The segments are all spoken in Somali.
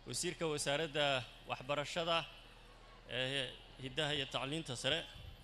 wasiirka wasaaradda waxbarashada ee hiddaha iyo tacliinta sare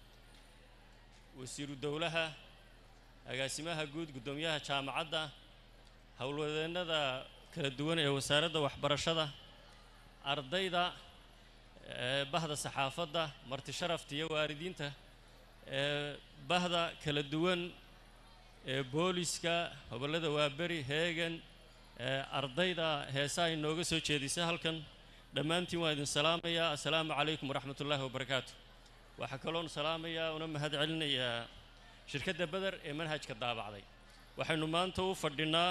wasiiru dowlaha agaasimaha guud guddoomiyaha jaamacadda howlwadeennada kala duwan ee wasaaradda waxbarashada ardayda ee bahda saxaafadda marti sharafta iyo waalidiinta ee bahda kala duwan ee booliska gobollada waaberi heegan ee ardayda heesaha inooga soo jeedisa halkan dhammaantiin waa idin salaamayaa assalaamu calaykum waraxmat ullaahi wabarakaatu waxaa kaloon salaamayaa una mahad celinayaa shirkadda beder ee manhajka daabacday waxaynu maanta u fadhinaa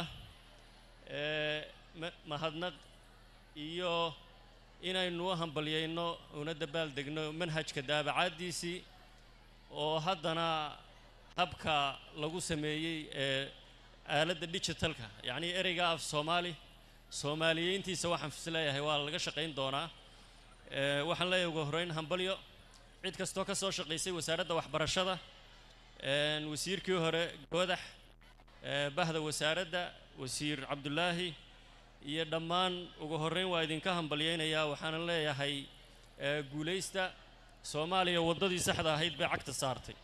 ee ma- mahadnaq iyo inaynu u hambalyayno una dabaaldegno manhajka daabacaaddiisii oo haddana habka lagu sameeyey ee aaladda digitalka yacnii ereyga af soomaali soomaaliyeyntiisa waxaan fisleeyahay waa laga shaqayn doonaa ee waxaan leeyahay ugu horreyn hambalyo cid kastoo ka soo shaqaysay wasaaradda waxbarashada een wasiirkii hore goodax ee bahda wasaaradda wasiir cabdulaahi iyo dhammaan ugu horreyn waa idinka hambalyaynayaa waxaana leeyahay ee guulaysta soomaaliya waddadii saxda ahayd bay cagta saartay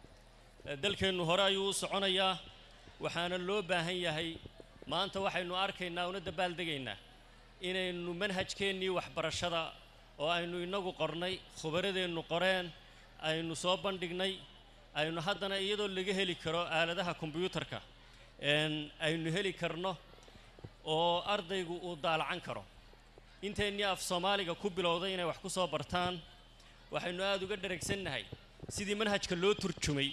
ee dalkeennu hore ayuu u soconayaa waxaana loo baahan yahay maanta waxaynu arkaynaa una dabaaldegaynaa inaynu manhajkeennii waxbarashada oo aynu inagu qornay khubaradeennu qoreen aynu soo bandhignay aynu haddana iyadoo laga heli karo aaladaha kombiyuutarka een aynu heli karno oo ardaygu uu daalacan karo inteennii af soomaaliga ku bilowday inay wax ku soo bartaan waxaynu aada uga dheragsannahay sidii manhajka loo turjumay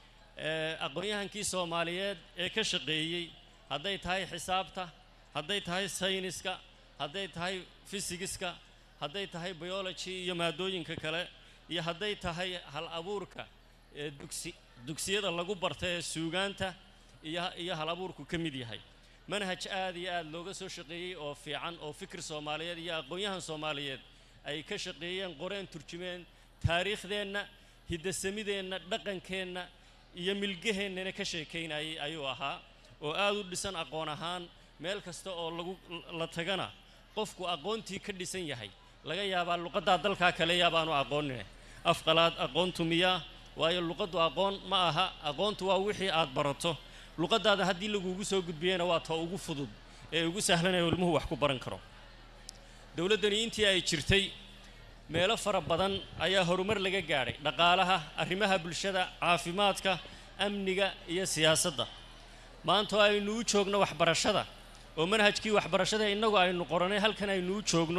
ee aqoon-yahankii soomaaliyeed ee ka shaqeeyey hadday tahay xisaabta hadday tahay sayniska hadday tahay fisigiska hadday tahay biology iyo maadooyinka kale iyo hadday tahay hal abuurka ee dugsi dugsiyada lagu barta ee suugaanta iyo iyo hal abuurku ka mid yahay manhaj aad iyo aad looga soo shaqeeyey oo fiican oo fikir soomaaliyeed iyo aqoon-yahan soomaaliyeed ay ka shaqeeyeen qoreen turjumeen taariikhdeenna hiddasamideenna dhaqankeenna iyo milgaheennana ka sheekaynayay ayuu ahaa oo aad u dhisan aqoon ahaan meel kasta oo lagu la tagana qofku aqoontii ka dhisan yahay laga yaabaa luqaddaa dalkaa kale yaabaanu aqoonine afqalaad aqoontu miyaa waayo luqaddu aqoon ma aha aqoontu waa wixii aad barato luqaddaada haddii lagugu soo gudbiyena waa ta ugu fudud ee ugu sahlan ee ilmuhu wax ku baran karo dowladdani intii ay jirtay meelo fara badan ayaa horumar laga gaadhay dhaqaalaha arrimaha bulshada caafimaadka amniga iyo siyaasadda maanta oo aynu u joogno waxbarashada oo manhajkii waxbarashada innagu aynu qoranay halkan aynu u joogno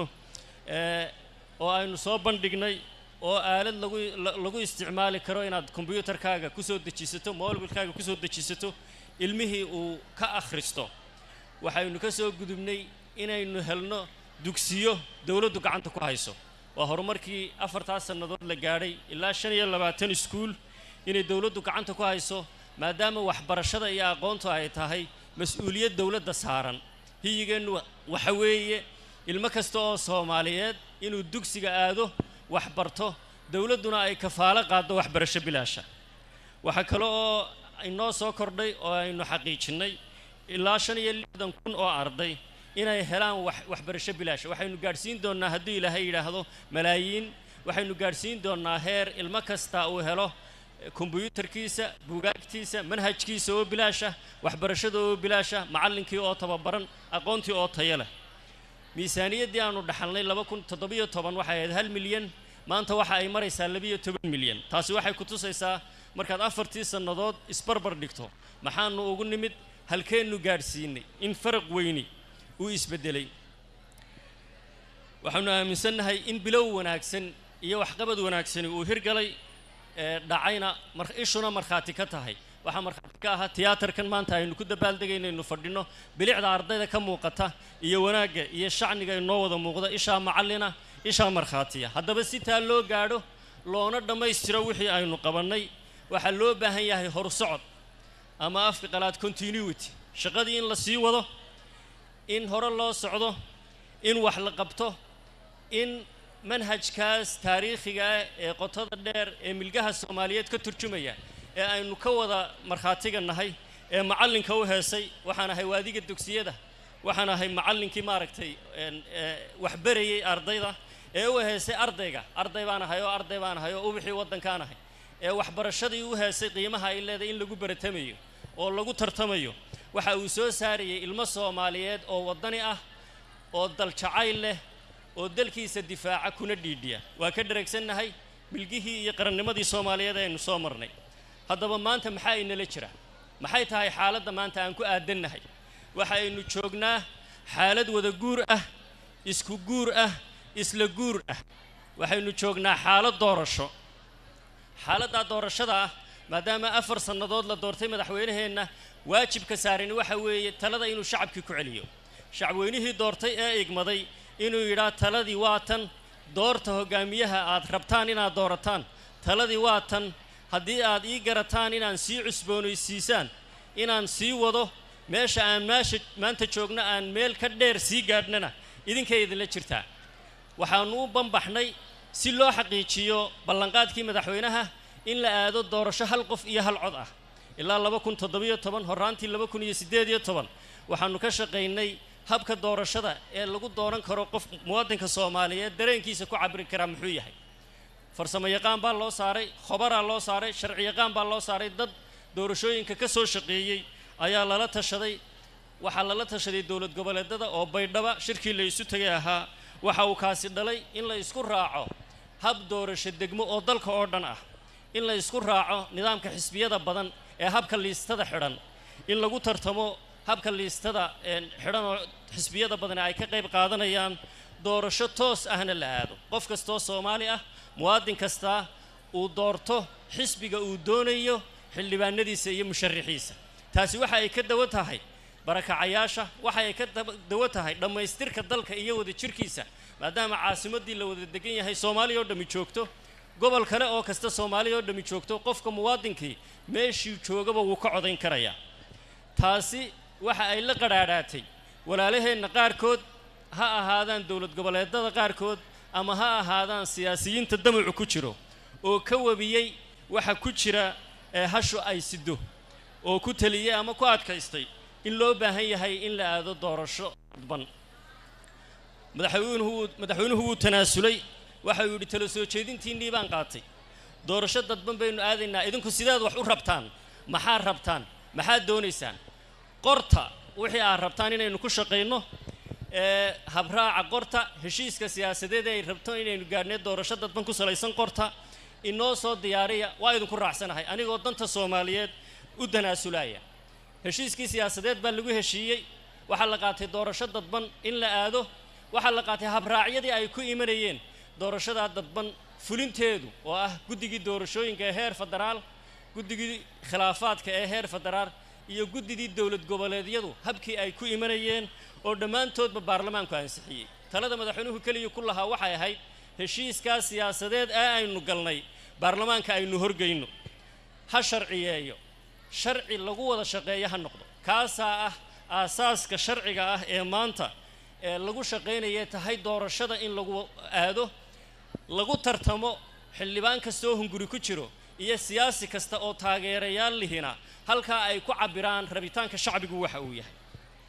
ee oo aynu soo bandhignay oo aalad lagu la- lagu isticmaali karo inaad kombiyuutarkaaga ku soo dejisato mobilkaaga ku soo dejisato ilmihii uu ka akhristo waxaynu ka soo gudubnay inaynu helno dugsiyo dowladdu gacanta ku hayso waa horumarkii afartaas sannadood la gaadhay ilaa shan iyo labaatan iskuul inay dowladdu gacanta ku hayso maadaama waxbarashada iyo aqoontu ay tahay mas-uuliyad dowladda saaran hiyigeennu waxa weeye ilmo kasta oo soomaaliyeed inuu dugsiga aado wax barto dowladduna ay kafaalo qaaddo waxbarasho bilaasha waxaa kale oo inoo soo kordhay oo aynu xaqiijinnay ilaa shan iyo lixdan kun oo arday inay helaan wax waxbarasho bilaasha waxaynu gaadhsiin doonnaa hadduu ilaahay yidhaahdo malaayiin waxaynu gaadhsiin doonnaa heer ilmo kasta uu helo eh, kombiyuutarkiisa buugaagtiisa manhajkiisa oo bilaasha waxbarashada oo bilaasha macallinkii oo tababaran aqoontii oo tayo leh miisaaniyaddii aanu dhaxalnay laba kun toddobiyo toban waxay ahayd hal milyan maanta waxa ay maraysaa labiyo toban milyan taasi waxay ku tusaysaa markaad afartii sannadood isbarbar dhigto maxaanu ugu nimid halkeennu gaadhsiinay in faraq weyni uu isbeddelay waxaanu aaminsannahay in bilow wanaagsan iyo waxqabad wanaagsani uu hirgalay ee dhacayna mar ishuna markhaati ka tahay waxaa markhaati ka ahaa tiyaatarkan maanta aynu ku dabaaldegaynaynu fadhino bilicda ardayda ka muuqata iyo wanaagga iyo shacniga inoo wada muuqda ishaa macallina ishaa markhaatiya haddaba si taa loo gaadho loona dhammaystiro wixii aynu qabannay waxaa loo baahan yahay horsocod ama afka qalaad continuity shaqadii in la sii wado in hore loo socdo in wax la qabto in manhajkaas taariikhiga ah ee qotada dheer ee milgaha soomaaliyeed ka turjumaya ee aynu ka wada markhaatiga nahay ee macallinka u heesay waxaan ahay waadiga dugsiyada waxaan ahay macallinkii maaragtay waxbarayey ardayda ee u heesay ardayga arday baan ahay oo arday baan ahay oo ubixii waddankaan ahay ee waxbarashadii u heesay qiimaha ay leedahay in lagu baratamayo oo lagu tartamayo waxa uu soo saarayay ilmo soomaaliyeed oo waddani ah oo daljacayl leh oo dalkiisa difaaca kuna dhiidhiya waa ka dharagsannahay milgihii iyo qarannimadii soomaaliyeed aynu soo marnay haddaba maanta maxaa inala jira maxay tahay xaaladda maanta aan ku aadannahay waxa aynu joognaa xaalad wada guur ah isku guur ah isla guur ah waxaynu joognaa xaalad doorasho xaaladdaa doorashada ah maadaama afar sannadood la doortay madaxweynaheenna waajibka saarani waxa weeye talada inuu shacabkii ku celiyo shacabweynihii doortay ee igmaday inuu yidhaa taladii waa tan doorta hoggaamiyaha aad rabtaan inaad doorataan taladii waa tan haddii aad ii garataan inaan sii cusboonaysiisaan inaan sii wado meesha aan meesha maanta joogno aan meel ka dheer sii gaadhnana idinkay idinla jirtaa waxaannu u banbaxnay si loo xaqiijiyo ballanqaadkii madaxweynaha in la aado doorasho hal qof iyo hal cod ah ilaa laba kun toddobiyo toban horraantii laba kun iyo siddeed iyo toban waxaannu ka shaqaynay habka doorashada ee lagu dooran karo qof muwaadinka soomaaliyeed dareenkiisa ku cabiri karaa muxuu yahay farsamo yaqaan baa loo saaray khobaraa loo saaray sharci yaqaan baa loo saaray dad doorashooyinka ka soo shaqeeyey ayaa lala tashaday waxaa lala tashaday dowlad goboleedada oo baydhaba shirkii la isu tegay ahaa waxa uu kaasi dhalay in la isku raaco hab doorasho degmo oo dalka oo dhan ah in la isku raaco nidaamka xisbiyada badan ee habka liistada xidhan in lagu tartamo habka liistada xidhan oo xisbiyada badan ay ka qayb qaadanayaan doorasho toos ahna la aado qof kastoo soomaali ah muwaadin kastaa uu doorto xisbiga uu doonayo xildhibaanadiisa iyo musharaxiisa taasi waxa ay ka dawo tahay barakacayaasha waxa ay ka dawo tahay dhammaystirka dalka iyo wada jirkiisa maadaama caasimaddii la wada degan yahay soomaaliya oo dhammi joogto gobol kale oo kasta soomaaliya oo dhammi joogto qofka muwaadinkii meeshii joogaba wuu ka codayn karayaa taasi waxa ay la qadhaadhaatay walaalaheenna qaarkood ha ahaadaan dowlad goboleedada qaarkood ama ha ahaadaan siyaasiyiinta damacu ku jiro oo ka webiyey waxa ku jira ee hashu ay sido oo ku teliyey ama ku adkaystay in loo baahan yahay in la aado doorasho dadban madaxweynuhu madaxweynuhu wuu tanaasulay waxa uu yidhi tala soo jeedintiinnii baan qaatay doorasho dadban baynu aadaynaa idinku sidaad wax u rabtaan maxaad rabtaan maxaad doonaysaan qorta wixii aad rabtaan inaynu ku shaqayno ee habraaca qorta heshiiska siyaasadeed ay rabto inaynu gaadhnee doorasho dadban ku salaysan qorta inoo soo diyaariya waa idinku raacsanahay anigoo danta soomaaliyeed u tanaasulaya heshiiskii siyaasadeed baa lagu heshiiyey waxaa la qaatay doorasho dadban in la aado waxaa la qaatay habraacyadii ay ku imanayeen doorashadaa dadban fulinteedu oo ah guddigii doorashooyinka ee heer federaal guddigii khilaafaadka ee heer federaal iyo guddidii dowlad goboleedyadu habkii ay ku imanayeen oo dhammaantoodba baarlamaanku ansixiyey talada madaxweynuhu keliya ku lahaa waxay ahayd heshiiskaa siyaasadeed ee aynu galnay baarlamaanka aynu horgeyno ha sharciyeeyo sharci lagu wada shaqeeyo ha noqdo kaasaa ah aasaaska sharciga ah ee maanta ee lagu shaqaynaya tahay doorashada in lagu aado lagu tartamo xildhibaan kastoo hunguri ku jiro iyo siyaasi kasta oo taageerayaal lihina halkaa ay ku cabbiraan rabitaanka shacbigu waxa uu yahay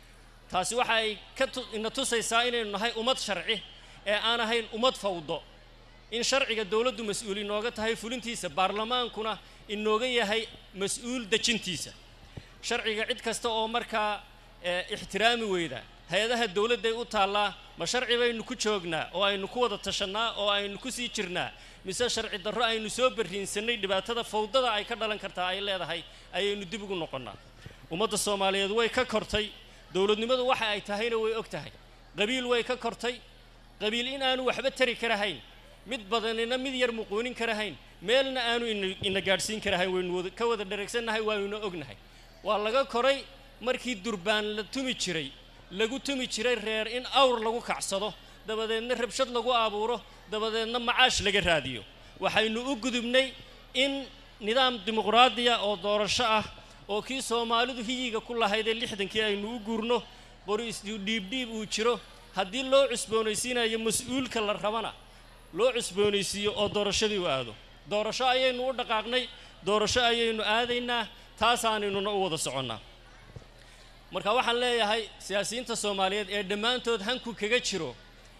taasi waxa ay ka ina tusaysaa inaynu nahay ummad sharci ee aan ahayn ummad fawdo in sharciga dowladdu mas-uul inooga tahay fulintiisa baarlamaankuna inooga yahay mas-uul dejintiisa sharciga cid kasta oo markaa ixtiraami weyda hay-adaha dowladday u taallaa ma sharci baynu ku joognaa oo aynu ku wada tashannaa oo aynu ku sii jirnaa mise sharci darro aynu soo barriinsannay dhibaatada fawdada ay ka dhalan kartaa ay leedahay ayaynu dib ugu noqonnaa ummadda soomaaliyeed way ka kortay dowladnimadu waxa ay tahayna way og tahay qabiil way ka kortay qabiil in aanu waxba tari karahayn mid badanina mid yar muquunin karahayn meelna aanu ina gaadhsiin karahayn waynu ka wada dharagsannahay waanuna ognahay waa laga koray markii durbaan la tumi jiray lagu tumi jiray reer in awr lagu kacsado dabadeedna rabshad lagu abuuro dabadeedna macaash laga raadiyo waxaynu u gudubnay in nidaam dimuqraadiya oo doorasho ah oo kii soomaalidu hiyiga ku lahaydee lixdankii aynu u guurno qori isdhiibdhiib uu jiro haddii loo cusboonaysiinayo mas-uulka la rabana loo cusboonaysiiyo oo doorashadii u aado doorasho ayaynu u dhaqaaqnay doorasho ayaynu aadaynaa taasaanaynuna u wada soconnaa marka waxaan leeyahay siyaasiyiinta soomaaliyeed ee dhammaantood hanku kaga jiro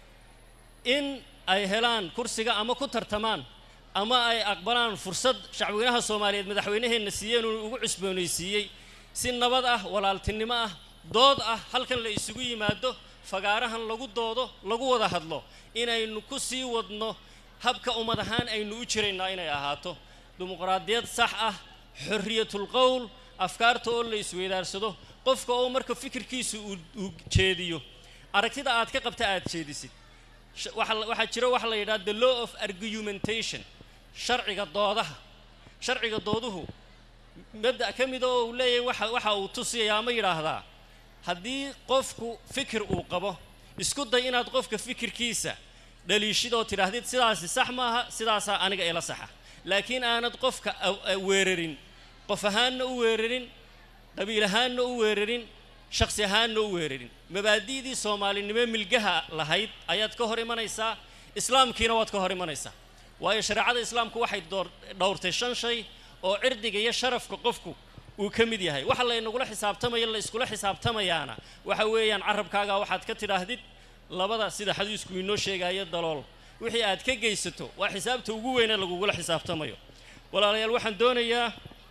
in ay helaan kursiga ama ku tartamaan ama ay aqbalaan fursad shacbweynaha soomaaliyeed madaxweynaheenna siiyeen uu ugu cusboonaysiiyey si nabad ah walaaltinimo ah dood ah halkan la isugu yimaado fagaarahan lagu doodo lagu wada hadlo inaynu ku sii wadno habka ummad ahaan aynu u jiraynaa inay ahaato dimuqraadiyad sax ah xorriyatul qowl afkaarta oo la isweydaarsado qofka oo marka fikirkiisa uu jeediyo aragtida aad ka qabta aad jeedisid waxaa jira waxa la yidhaha the law of argumentation sharciga doodaha sharciga dooduhu mabda' ka mida oo uu leeyahay waxa waxa uu tusiyayaa ama yidhaahdaa haddii qofku fikir uu qabo isku day inaad qofka fikirkiisa dhaliishid oo tidhaahdid sidaasi sax maaha sidaasaa aniga ila saxa laakiin aanad qofka weerarin qof ahaanna u weerarin qabiil ahaanna u weerarin shaksi ahaanna u weerarin mabaadi'dii soomaalinimo milgaha lahayd ayaad ka hor imanaysaa islaamkiina waad ka hor imanaysaa waayo shareecada islaamku waxay dhowrtay shan shay oo cirdiga iyo sharafka qofku uu ka mid yahay waxa laynagula xisaabtamaya la iskula xisaabtamayaana waxa weeyaan carabkaaga waxaad ka tidhaahdid labada sida xadiisku inoo sheegayo dalool wixii aad ka geysato waa xisaabta ugu weyne lagugula xisaabtamayo walaalayaal waxaan doonayaa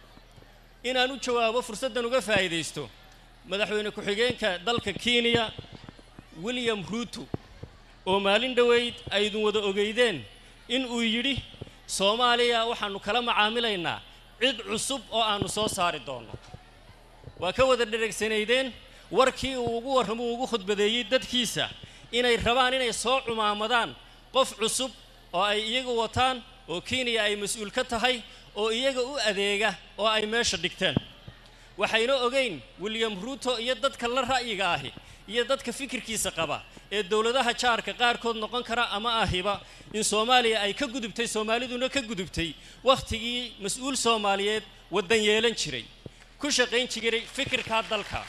inaan u jawaabo fursaddan uga faa'iidaysto madaxweyne ku-xigeenka dalka kenya william ruuto oo maalin dhoweyd aydun wada ogeydeen in uu yidhi soomaaliya waxaannu kala macaamilaynaa cid cusub oo aannu soo saari doonno waa ka wada dhereegsanaydeen warkii uu ugu warramo uu ugu khudbadeeyey dadkiisa inay rabaan inay soo cumaamadaan qof cusub oo ay iyagu wataan oo kenya ay mas-uul ka tahay oo iyaga u adeega oo ay meesha dhigteen waxayna ogeyn william ruuto iyo dadka la ra'yiga ahi iyo dadka fikirkiisa qaba ee dowladaha jaarka qaarkood noqon kara ama ahiba in soomaaliya ay ka gudubtay soomaaliduna ka gudubtay wakhtigii mas-uul soomaaliyeed waddan yeelan jiray ku shaqayn jiray fikirkaa dalka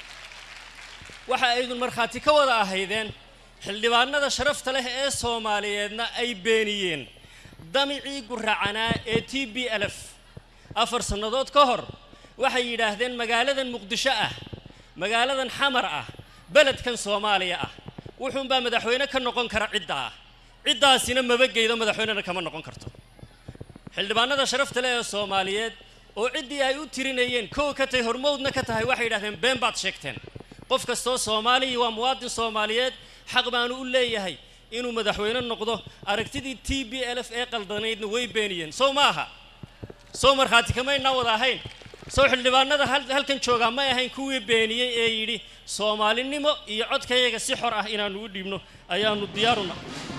waxa aydun markhaati ka wada ahaydeen xildhibaanada sharafta leh ee soomaaliyeedna ay beeniyeen damicii guracanaa ee t b lf afar sannadood ka hor waxay yidhaahdeen magaaladan muqdisho ah magaaladan xamar ah beledkan soomaaliya ah wuxuunbaa madaxweyne ka noqon kara cidda ah ciddaasina maba geydo madaxweynena kama noqon karto xildhibaanada sharafta leh ee soomaaliyeed oo ciddii ay u tirinayeen kow ka tahay hormowdna ka tahay waxay yidhahdeen been baad sheegteen qof kastoo soomaaliya waa muwaadin soomaaliyeed xaq baanu u leeyahay inuu madaxweyne noqdo aragtidii t b l f ee qaldanaydna way beeniyeen sow ma aha sow markhaati kamaynaa wada ahayn sow xildhibaanada halkan joogaa may ahayn kuwii beeniyey ee yidhi soomaalinimo iyo codkayaga si xor ah inaannu u dhiibno ayaannu diyaaruna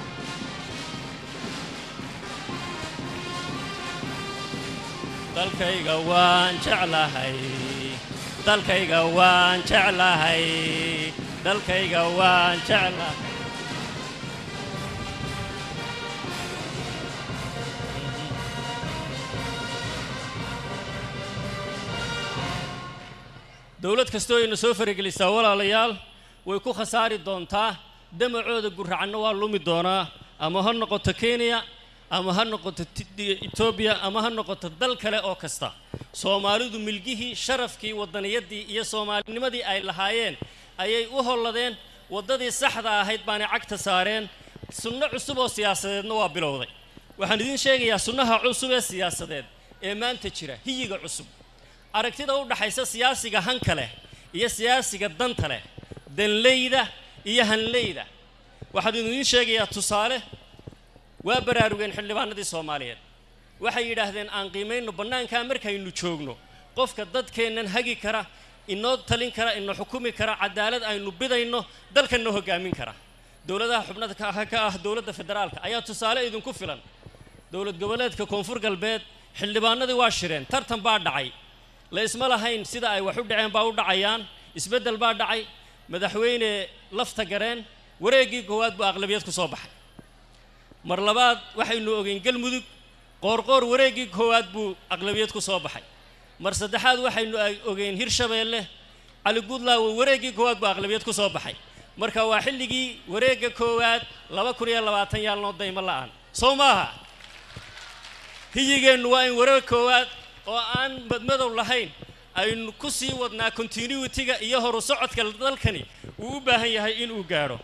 dalkayga waan jeclahay dalkayga waan jeclahay dalkayga waan jeclahay dowlad kastoo ayna soo faragelisaa walaalayaal way ku khasaari doontaa damacooda guracanna waa lumi doonaa ama ha noqoto kenya ama ha noqoto etoobiya ama ha noqoto dal kale oo kasta soomaalidu milgihii sharafkii wadaniyaddii iyo soomaalinimadii ay lahaayeen ayay u holladeen waddadii saxda ahayd baanay cagta saareen sunno cusub oo siyaasadeedna waa bilowday waxaan idiin sheegayaa sunnaha cusub ee siyaasadeed ee maanta jira hiyiga cusub aragtida u dhaxaysa siyaasiga hanka leh iyo siyaasiga danta leh danleyda iyo hanleyda waxaan idiin sheegayaa tusaale waa baraarugeen xildhibaanadii soomaaliyeed waxay yidhaahdeen aan qiimayno bannaankaa markaynu joogno qofka dadkeennan hagi kara inoo talin kara ina xukumi kara cadaalad aynu bidayno dalkanna hoggaamin kara dowladaha xubnada ka ah dowladda federaalka ayaa tusaale idinku filan dowlad goboleedka koonfur galbeed xildhibaanadii waa shireen tartan baa dhacay la isma lahayn sida ay wax u dhaceen baa u dhacayaan isbeddel baa dhacay madaxweyne lafta gareen wareeggii koowaad buu aqlabiyad ku soo baxay mar labaad waxaynu ogeyn galmudug qoorqoor wareeggii koowaad buu aqlabiyad ku soo baxay mar saddexaad waxaynu ogeyn hirshabeelle cali guudlaawo wareeggii koowaad buu aqlabiyad ku soo baxay marka waa xilligii wareegga koowaad laba kun iyo labaatan yaalnoo daymo la'aan soo maaha hiyigeennu waa in wareeg koowaad oo aan madmadow lahayn aynu ku sii wadnaa continuity-ga iyo horu socodka dalkani uu u baahan yahay inuu gaadho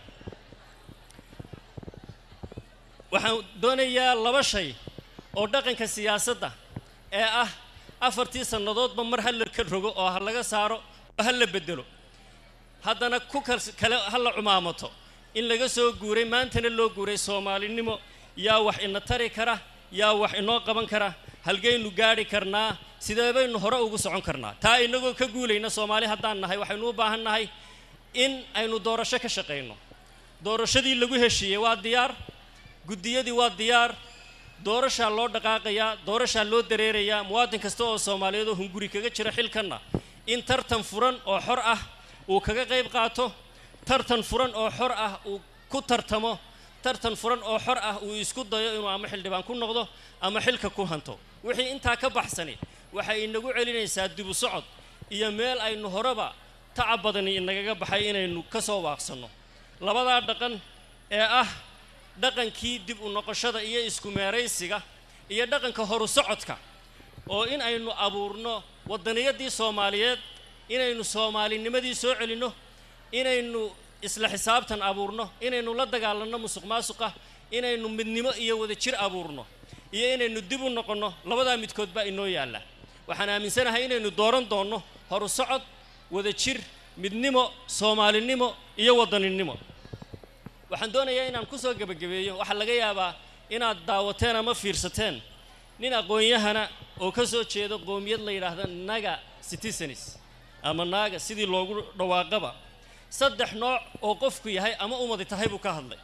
waxaan doonayaa laba shay oo dhaqanka siyaasadda ee ah afartii sannadoodba mar ha la ka rogo oo ha laga saaro oo ha la beddelo haddana ku kale ha la cumaamato in laga soo guuray maantana loo guuray soomaalinimo yaa wax ina tari kara yaa wax inoo qaban kara halgaynu gaadhi karnaa sidee baynu hore ugu socon karnaa taa inagoo ka guulayna soomaali haddaan nahay waxaynu u baahan nahay in aynu doorasho ka shaqayno doorashadii lagu heshiiyey waa diyaar guddiyadii waa diyaar doorashaa loo dhaqaaqayaa doorashaa loo dareerayaa muwaadin kasta oo soomaaliyeed oo hunguri kaga jira xilkanna in tartan furan oo xor ah uu kaga qayb qaato tartan furan oo xor ah uu ku tartamo tartan furan oo xor ah uu isku dayo inuu ama xildhibaan ku noqdo ama xilka ku hanto wixii intaa ka baxsani waxay inagu celinaysaa dibu socod iyo meel aynu horeba tacab badani inagaga baxay inaynu ka soo waaqsanno labadaa dhaqan ee ah dhaqankii dib u noqoshada iyo isku meeraysiga iyo dhaqanka horu socodka oo in aynu abuurno waddaniyadii soomaaliyeed inaynu soomaalinimadii soo celinno inaynu isla xisaabtan abuurno inaynu la dagaalanno musuq maasuqa inaynu midnimo iyo wadajir abuurno iyo inaynu dib u noqonno labadaa midkood baa inoo yaalla waxaan aaminsanahay inaynu dooran doonno horu socod wadajir midnimo soomaalinimo iyo waddaninimo waxaan doonayaa inaan ku soo gebagabeeyo waxaa laga yaabaa inaad daawateen ama fiirsateen nin aqoon-yahana oo ka soo jeedo qoomiyad la yidhaahda naga citizens ama naaga sidii loogu dhawaaqaba saddex nooc oo qofku yahay ama umadi tahay buu ka hadlay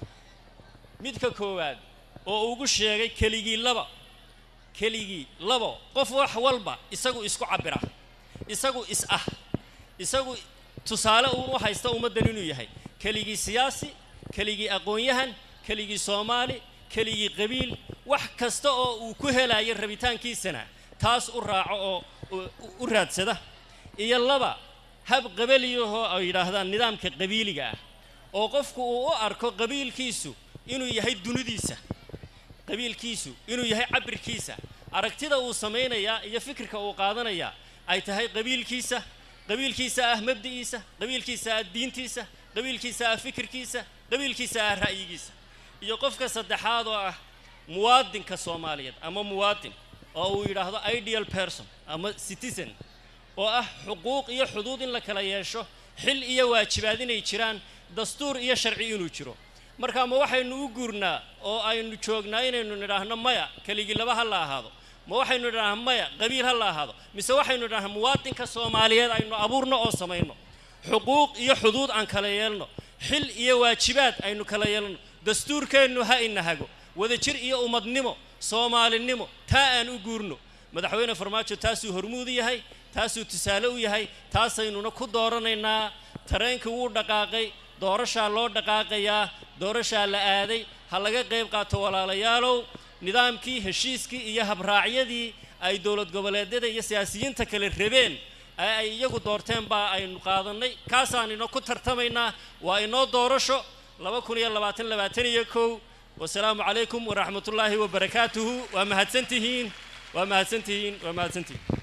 midka koowaad oo ugu sheegay keligii laba keligii labo qof wax walba isagu isku cabbira isagu is ah isagu tusaale uun u haysta ummaddan inuu yahay keligii siyaasi keligii aqoon-yahan keligii soomaali keligii qabiil wax kasta oo uu ku helayo rabitaankiisana taas u raaco oo u raadsada iyo laba hab qabaliyahoo ay yidhaahdaan nidaamka qabiiliga ah oo qofku uu u arko qabiilkiisu inuu yahay dunidiisa qabiilkiisu inuu yahay cabirkiisa aragtida uu samaynayaa iyo fikirka uu qaadanayaa ay tahay qabiilkiisa qabiilkiisa ah mabdi'iisa qabiilkiisa ah diintiisa qabiilkiisa ah fikirkiisa qabiilkiisa ah ra'yigiisa iyo qofka saddexaad oo ah muwaadinka soomaaliyeed ama muwaadin oo uu yidhaahdo ideal person ama citizen oo ah xuquuq iyo xuduud in la kala yeesho xil iyo waajibaad inay jiraan dastuur iyo sharci inuu jiro marka ma waxaynu u guurnaa oo aynu joognaa inaynu nidhaahno maya keligii laba ha la ahaado ma waxaynu nidhaahno maya qabiil ha la ahaado mise waxaynu nidhaahno muwaadinka soomaaliyeed aynu abuurno oo samayno xuquuq iyo xuduud aan kala yeelno xil iyo waajibaad aynu kala yeelno dastuurkeennu ha inahago wadajir iyo ummadnimo soomaalinimo taa aan u guurno madaxweyne farmaajo taasuu hormuud yahay taasuu tusaale u yahay taasaynuna ku dooranaynaa tareenkii wuu dhaqaaqay doorashaa loo dhaqaaqayaa doorashaa la aaday ha laga qayb qaato walaalayaalow nidaamkii heshiiskii iyo habraacyadii ay dowlad goboleedyada iyo siyaasiyiinta kale rabeen ee ay iyagu doorteen baa aynu qaadannay kaasaan ino ku tartamaynaa waa inoo doorasho laba kun iyo labaatan labaatan iyo kow wasalaamu calaykum waraxmatullaahi wabarakaatuhu waa mahadsantihiin waa mahadsantihiin waa mahadsantihiin